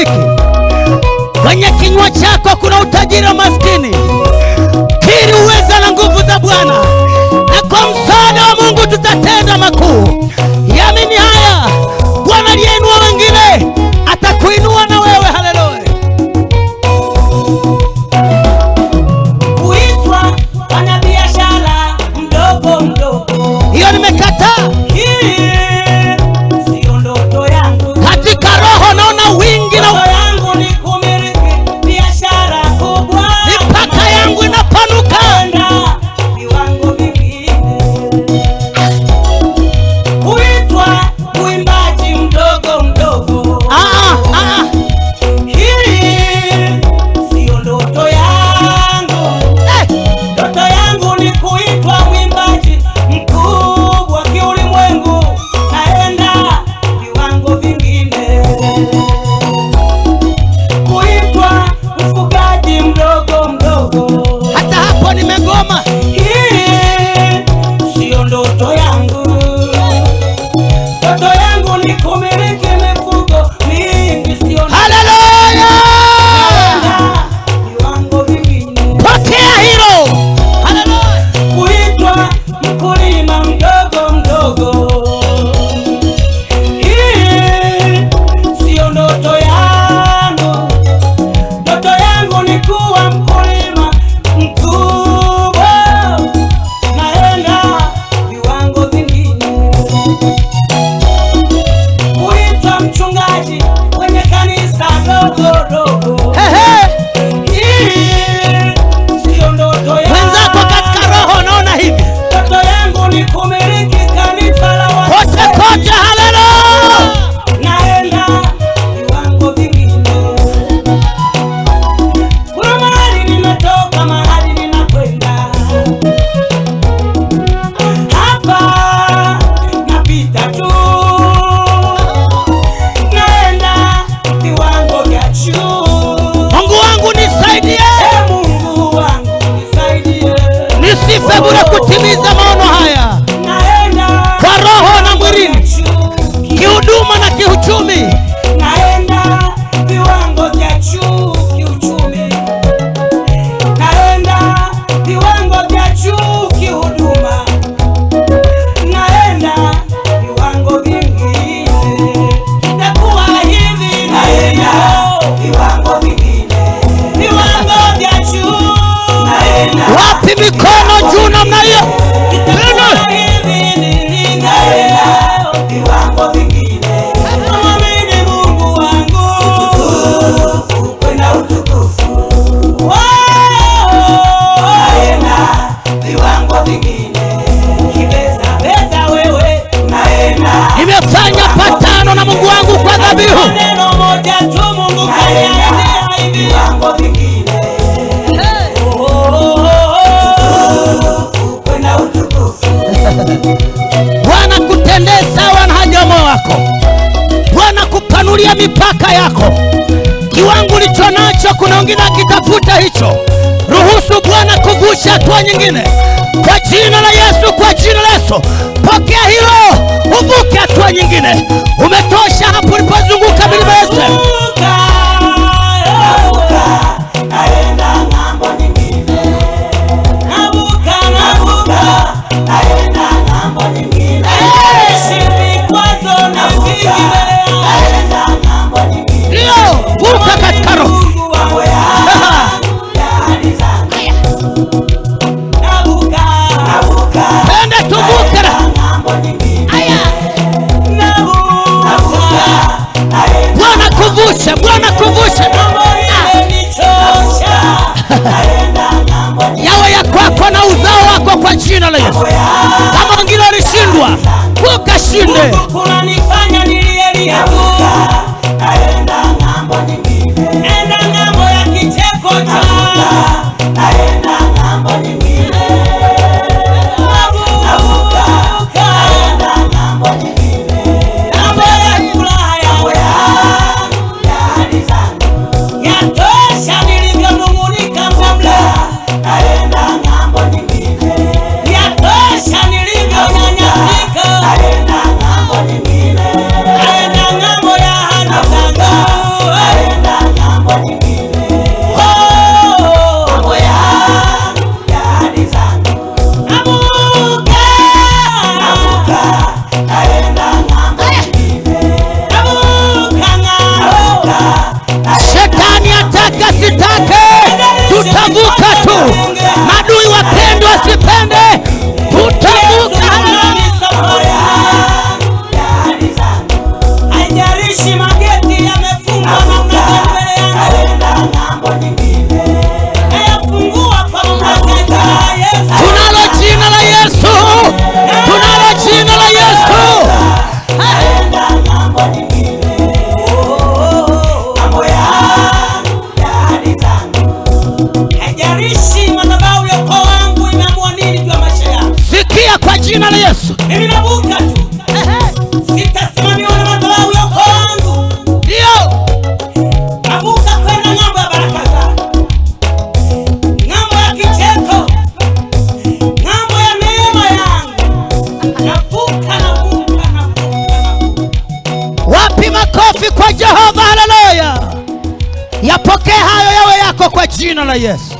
rafiki. Kwenye kinywa chako kuna utajiri wa maskini. Kiri uweza na nguvu za Bwana, na kwa msaada wa Mungu tutatenda makuu. Yamini haya, Bwana aliyeinua wengine atakuinua na wewe. Haleluya! kuitwa mwanabiashara mdogo mdogo. Hiyo nimekataa. Hii siyo ndoto yangu. Katika roho naona wingi na Ndoto yangu ni kumiliki biashara kubwa. mipaka yangu inapanuka. Kwenda viwango vingine. Kuitwa mwimbaji mdogo mdogo. Ah, ah, ah. Hii siyo ndoto yangu. Eh, Ndoto yangu ni kuitwa mwimbaji mkubwa kiulimwengu, naenda viwango vingine. Kuitwa mfugaji mdogo mdogo, hata hapo nimegoma. hii siyo ndoto yangu. Ndoto yangu ni kumiliki mifugo mingi, siyo Haleluya! naenda viwango vingine. Pokea hilo. Haleluya! kuitwa mkulima mdogo mdogo. Hii siyo ndoto yangu, ndoto yangu ni kuwa mkulima mkubwa, naenda viwango vingine. Kuitwa mchungaji kwenye kanisa dogo dogo. Ehe, Hii siyo ndoto yangu. wenzako katika roho naona hivi Ndoto yangu ni kumiliki kanisa la kote wazee. kote. Haleluya! Naenda viwango vingine. Kuna mahali nimetoka, mahali ninakwenda. Hapa napita tu. Naenda viwango vya juu. Mungu wangu nisaidie, Ee Mungu wangu nisaidie. nisife bure kutimiza maono haya Naenda kwa roho na mwilini, juu. kihuduma na kiuchumi. naenda viwango vya juu kiuchumi, naenda viwango vya juu kihuduma, naenda viwango vingine, itakuwa hivi, naenda viwango vingine, viwango vya juu, naenda Wapi mikono juu namna hiyo? itakuwa hivi, ninaenda viwango vingine, namwamini Mungu wangu kwenda utukufu. Naenda viwango vingine, kibeza beza wewe, naenda Nimefanya patano na Mungu wangu kwa dhabihu. neno moja tu, Mungu kaniambia hivi viwango vingine kwenda utukufu. Bwana kutendee sawa na haja ya moyo wako. Bwana kupanulia mipaka yako. Kiwango ulicho nacho, kuna wengine akitafuta hicho. Ruhusu Bwana kuvusha hatua nyingine kwa jina la Yesu, kwa jina la Yesu. Pokea hilo, uvuke hatua nyingine. Umetosha hapo ulipozunguka milima Yesu. Navuka, navuka, naenda ng'ambo nyingine. Navuka, navuka, naenda ng'ambo nyingine. Naishi vikwazo na vinginea. Naenda ng'ambo nyingine. Ndio, vuka katika roho. Mungu wangu ya- ya ahadi zangu. Navuka, navuka, Twende tuvuke. naenda ng'ambo nyingine. Navuka, naenda Bwana kuvushe, Bwana kuvushe. Yawe ya kwako na uzao wako kwa jina la Yesu. Kama wengine walishindwa, ukashinde. kunanifanya nilielia tu naenda ng'ambo nyingine enda ng'ambo ya kicheko cha naenda ng'ambo nyingine navuka naenda ng'ambo nyingine ng'ambo ya furaha yangu ya ahadi zangu yatosha nilivyonung'unika kabla naenda ng'ambo nyingine yatosha nilivyonyanyasika naenda ng'ambo nyingine naenda ng'ambo haijalishi madhabahu ya ukoo wangu imeamua nini juu ya maisha yangu. sikia kwa jina la yesu Mimi navuka tu, sitasimamiwa na madhabahu ya ukoo wangu. ndio Navuka kwenda ng'ambo ya baraka zangu, ng'ambo ya kicheko, ng'ambo ya neema yangu. Navuka, navuka, navuka, navuka. wapi makofi kwa jehova haleluya yapokee hayo yawe yako kwa jina la yesu